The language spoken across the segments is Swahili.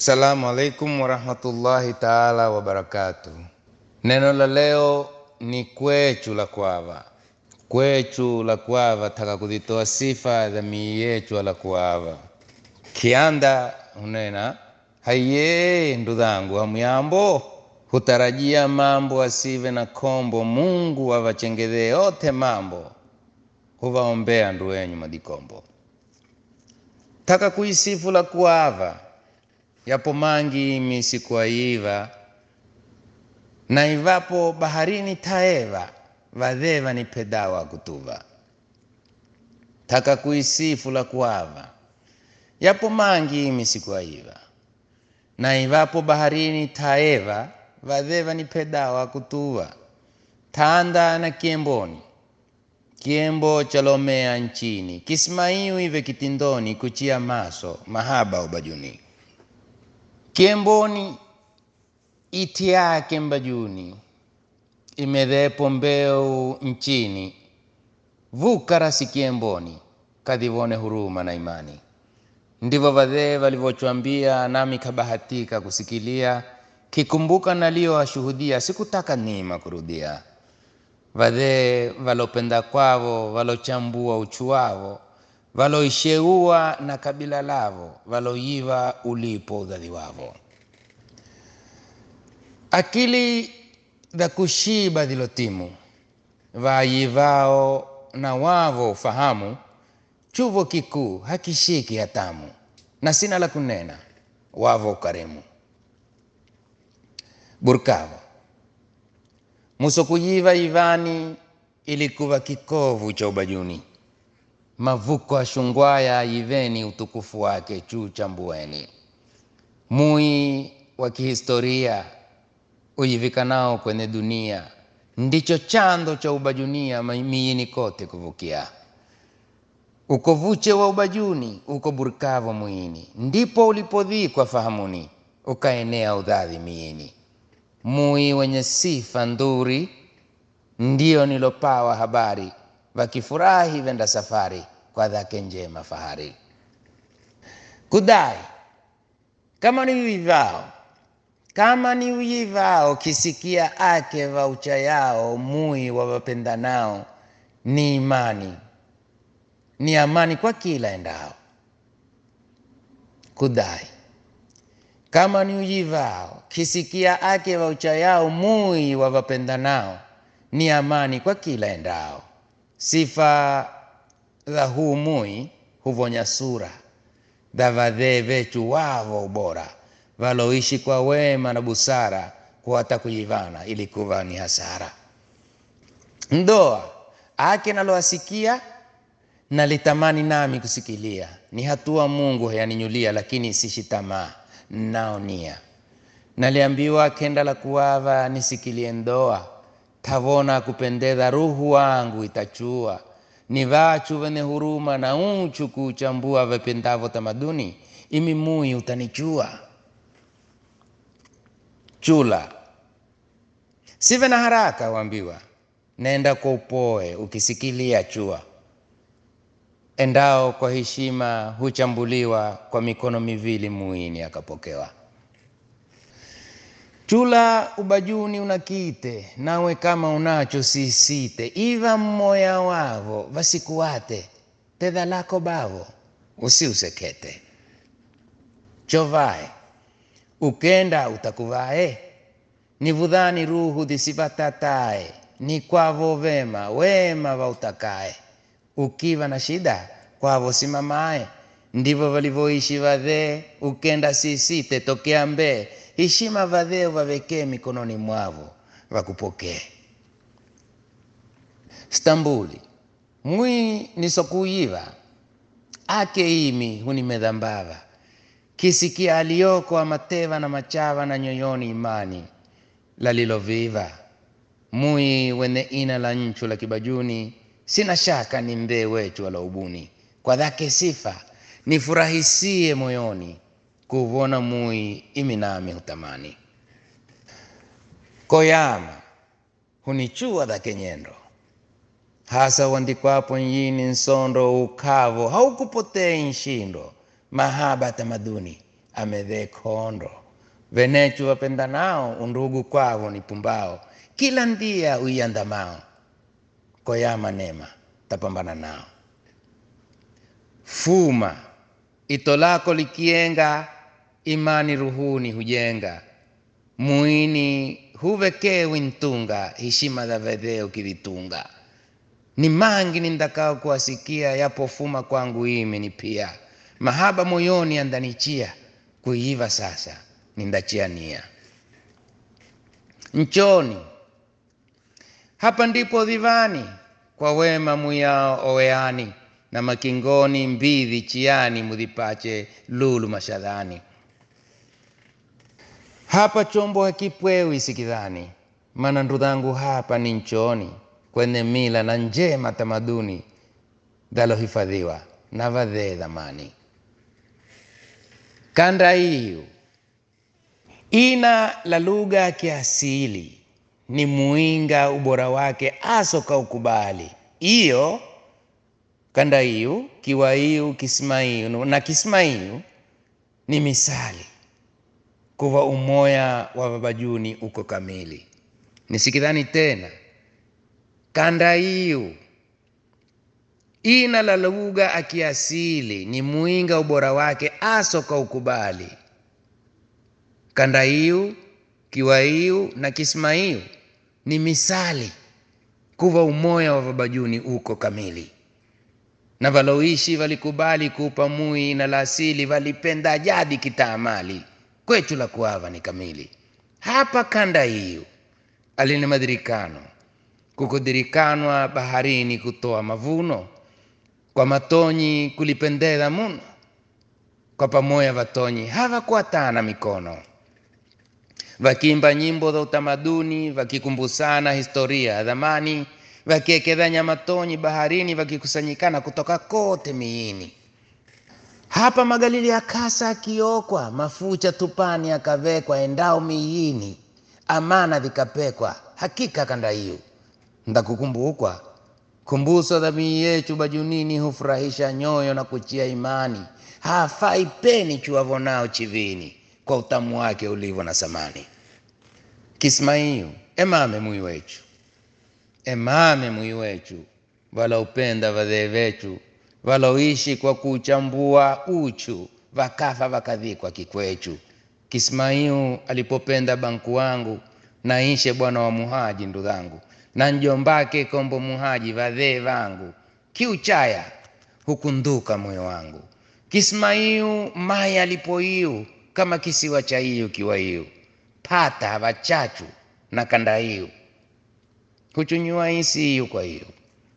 Assalamu alaikum warahmatullahi taala wabarakatuh. Neno la leo ni kwechu la kwava. Kwechu la kwava taka kuzitoa sifa za mii yechu la kwava. Kianda unena haiye ndudhangu hamuyambo hutarajia mambo asive na kombo Mungu avachengedhee yote mambo huvaombea ndu wenyu madikombo taka kuisifu la kuava yapo mangi misikuaiva na ivapo baharini taeva vadheva ni pedawa kutuva taka kuisifu la kuava yapo mangi misikuaiva na ivapo baharini taeva vadheva ni pedawa kutuva tanda na kiemboni kiembo chalomea nchini kismaiu ive kitindoni kuchia maso mahaba ubajuni kiemboni iti yake mbajuni imedhepo mbeu nchini vukarasi kiemboni kadhivone huruma na imani ndivyo vadhee walivyochwambia nami kabahatika kusikilia kikumbuka naliyowashuhudia sikutaka nima kurudia vadhee valopenda kwavo valochambua uchu wavo valoisheua na kabila lavo valoyiva ulipo udhadhi wavo akili za kushiba dhilotimu vayivao na wavo ufahamu chuvo kikuu hakishiki hatamu na sina la kunena wavo ukarimu burkavo muso kuyiva ivani ilikuva kikovu cha ubajuni mavuko ashungwaya yiveni utukufu wake juu chambueni mui wa kihistoria uyivikanao kwenye dunia ndicho chando cha ubajunia miini kote kuvukia uko vuche wa ubajuni uko burkavo mwini ndipo ulipodhikwa fahamuni ukaenea udhadhi miini mui wenye sifa nduri ndio nilopawa habari wakifurahi venda safari kwa dhake njema fahari kudai kama ni vivao kama ni uyivao kisikia ake vaucha yao mui wawapendanao ni imani ni amani kwa kila endao kudai kama ni uyivao kisikia ake vaucha yao mui wawapendanao ni amani kwa kila endao sifa za huu mui huvonya sura dha vadhee vechu wavo ubora valoishi kwa wema na busara kuwata kuyivana ilikuva ni hasara ndoa ake naloasikia nalitamani nami kusikilia ni hatua mungu hayaninyulia lakini sishi tamaa naonia naliambiwa kenda la kuwava nisikilie ndoa tavona kupendeza ruhu wangu itachua ni vachu vene huruma na uchu kuchambua vependavo tamaduni imimui utanichua chula sive na haraka wambiwa nenda kwa upoe ukisikilia chua endao kwa heshima huchambuliwa kwa mikono miwili muini akapokewa chula ubajuni unakite nawe kama unacho sisite iva mmoya wavo vasikuwate tedha lako bavo usiusekete chovae ukenda utakuvae nivudhani ruhu dhisivatatae ni kwavo vema wema vautakae ukiva na shida kwavo simamae ndivyo walivyoishi vadhee ukenda sisite tokea mbee heshima vadhee vavekee mikononi mwavo vakupokee stambuli mwi nisokuiva ake imi hunimedhambava kisikia aliyoko amateva na machava na nyoyoni imani laliloviva mui wene ina la nchu la kibajuni sina shaka ni mdhee wechu walaubuni kwa dhake sifa nifurahisie moyoni kuvona mui imi nami hutamani koyama hunichua dhake nyendo hasa uandikwapo nyini nsondo ukavo haukupotei nshindo mahaba tamaduni amedhe kondo venechu wapendanao undugu kwavo ni pumbao kila ndia uiandamao koyama nema tapambana nao fuma ito lako likienga imani ruhuni hujenga muini huvekewi ntunga heshima za vedheo kivitunga ni mangi nindakao kuwasikia yapofuma kwangu imi ni pia mahaba moyoni andanichia kuiva sasa nindachia nia nchoni hapa ndipo dhivani kwa wema muyao oweani na makingoni mbidhi chiani mudhipache lulu mashadhani hapa chombo hakipwewi sikidhani mana ndudhangu hapa ni nchoni kwenye mila na njema tamaduni dhalohifadhiwa na vadhee dhamani kanda hiyo ina la lugha ya kiasili ni muinga ubora wake asoka ukubali iyo kanda hiyo kiwaiu kismaiu na kismaiu ni misali kuva umoya wa babajuni uko kamili nisikidhani tena kanda hiyo ina la lugha akiasili ni muinga ubora wake asoka ukubali kanda hiyo kiwaiu na kismaiu ni misali kuva umoya wa babajuni uko kamili na valoishi valikubali kuupa mui na la asili valipenda jadi kitaamali kwechu la kuava ni kamili hapa kanda hiyo alina madirikano kukudirikanwa baharini kutoa mavuno kwa matonyi kulipendeza muno kwa pamoya vatonyi havakuatana mikono vakimba nyimbo za utamaduni vakikumbusana historia ya dhamani vakiekedhanya matonyi baharini vakikusanyikana kutoka kote miini hapa magalili ya kasa akiokwa mafucha tupani akavekwa endao miini amana vikapekwa hakika kanda hiyo ndakukumbukwa kumbuso dhamii yechu bajunini hufurahisha nyoyo na kuchia imani hafai peni chuavonao chivini kwa utamu wake ulivyo na samani kismaiu emame mwi wechu emame mwi wechu walaupenda vadhee vechu waloishi kwa kuchambua uchu vakafa vakadhikwa kikwechu kismaiu alipopenda banku wangu naishe bwana wa muhaji ndudhangu na njombake kombo muhaji vadhee vangu kiuchaya hukunduka moyo wangu kismaiu maya alipoiu kama kisiwa cha iyu kiwa iyu pata vachachu na kanda iyu huchunyua isi iyu kwa iyu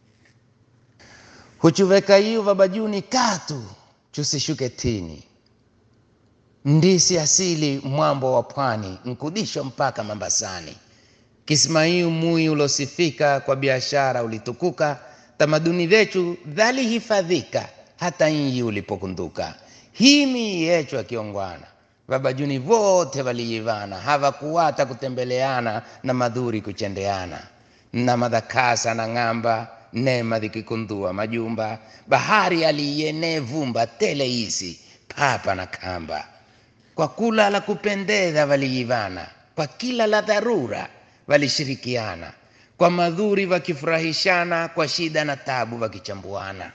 huchuveka iyu vabajuni katu chusishuke tini ndisi asili mwambo wa pwani nkudisho mpaka mambasani kismaiu mui ulosifika kwa biashara ulitukuka tamaduni zechu dhalihifadhika hata inyi ulipokunduka himi yechu akiongwana vabajuni vote valiivana havakuwata kutembeleana na madhuri kuchendeana na madhakasa na ng'amba nema dhikikundua majumba bahari aliyenee vumba tele isi papa na kamba kwa kula la kupendeza valiivana kwa kila la dharura walishirikiana kwa madhuri wakifurahishana kwa shida na tabu wakichambuana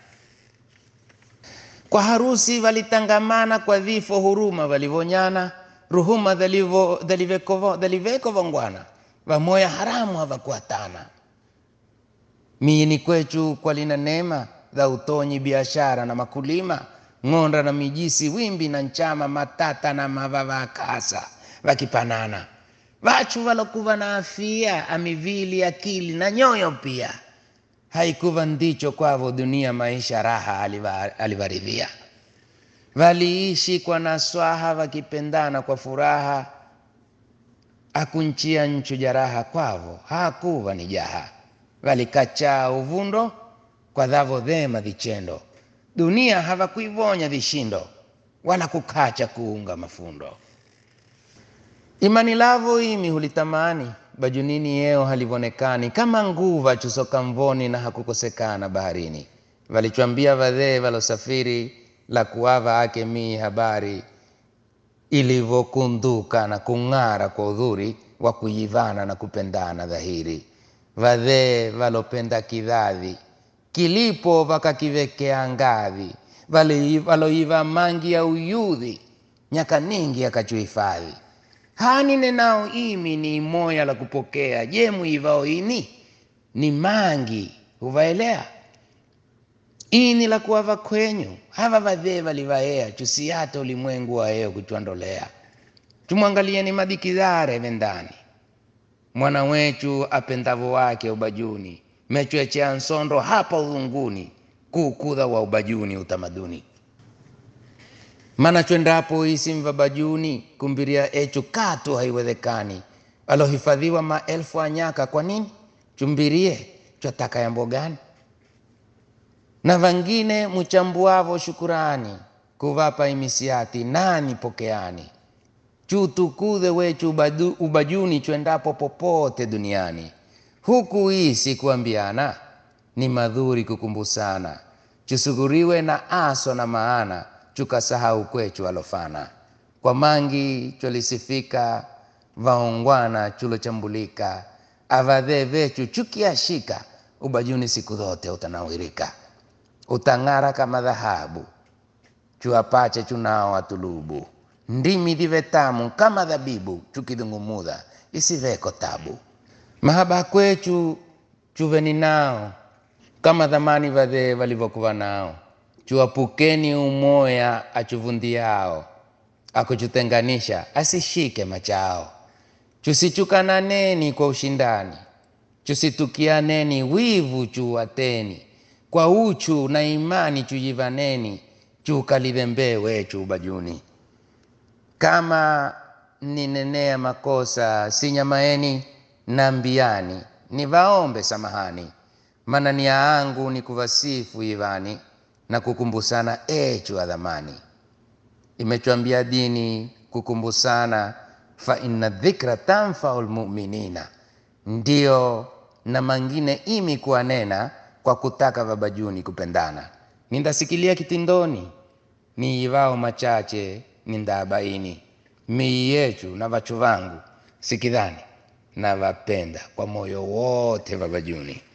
kwa harusi walitangamana kwa vifo huruma walivonyana ruhuma dhaliveko vongwana vamoya haramu havakuatana miini kwechu kwa lina neema za utonyi biashara na makulima ng'onda na mijisi wimbi na nchama matata na mavava akasa vakipanana vachu valokuva na afia amivili akili na nyoyo pia haikuva ndicho kwavo dunia maisha raha alivaridhia valiishi kwa naswaha vakipendana kwa furaha akunchia nchu jaraha kwavo hakuva ni jaha valikachaa uvundo kwa dhavo dhema vichendo dunia havakuivonya vishindo wala kukacha kuunga mafundo imani lavo imi hulitamani bajunini yeo halivonekani kama nguva chusoka mvoni na hakukosekana baharini valichwambia vadhee valosafiri la kuava ake mii habari ilivyokunduka na kung'ara kwa udhuri wa kuyivana na kupendana dhahiri. Vadhee valopenda kidhadhi kilipo vakakivekea ngadhi, Vali- valoiva mangi ya uyudhi nyaka ningi akachuhifadhi. Hani nenao imi ni moya la kupokea, je muivao ini ni mangi huvaelea ini la kuwava kwenyu hava vadhee valivaea chusiyata ulimwengu waeo kuchwandolea tumwangalieni madikidhare vendani mwana wechu apendavo wake ubajuni mechwechea nsondo hapa udhunguni kuukudha wa ubajuni utamaduni mana chwendapo isi mvabajuni kumbiria echu katu haiwezekani alohifadhiwa maelfu anyaka kwa nini chumbirie chwataka yambo gani na vangine muchambuavo shukurani kuvapa imisiati nani pokeani chutukudhe wechu ubadu- ubajuni chwendapo popote duniani huku isi kuambiana ni madhuri kukumbusana chusuguriwe na aso na maana chukasahau kwechu alofana kwa mangi cholisifika vaongwana chulochambulika avadhee vechu chukiashika ubajuni siku zote utanawirika utang'ara kama dhahabu chuapache chunao atulubu ndimi dhive tamu kama dhabibu chukidhungumudha isiveko tabu mahaba kwechu chuveni nao kama dhamani vadhee valivyokuva nao chuapukeni umoya achuvundiao akuchutenganisha asishike machao chusichukananeni kwa ushindani chusitukianeni wivu chuwateni kwa uchu na imani chujivaneni chukalidhembee wechu ubajuni kama ninenea makosa sinyamaeni nambiani nivaombe samahani mana nia yangu ni kuvasifu ivani na kukumbusana echu adhamani imechwambia dini kukumbusana fa inna dhikra tanfau lmuminina ndiyo na mangine imi kuwanena kwa kutaka vabajuni kupendana nindasikilia kitindoni niivao machache nindaabaini mii yechu na vachu vangu sikidhani na vapenda kwa moyo wote vabajuni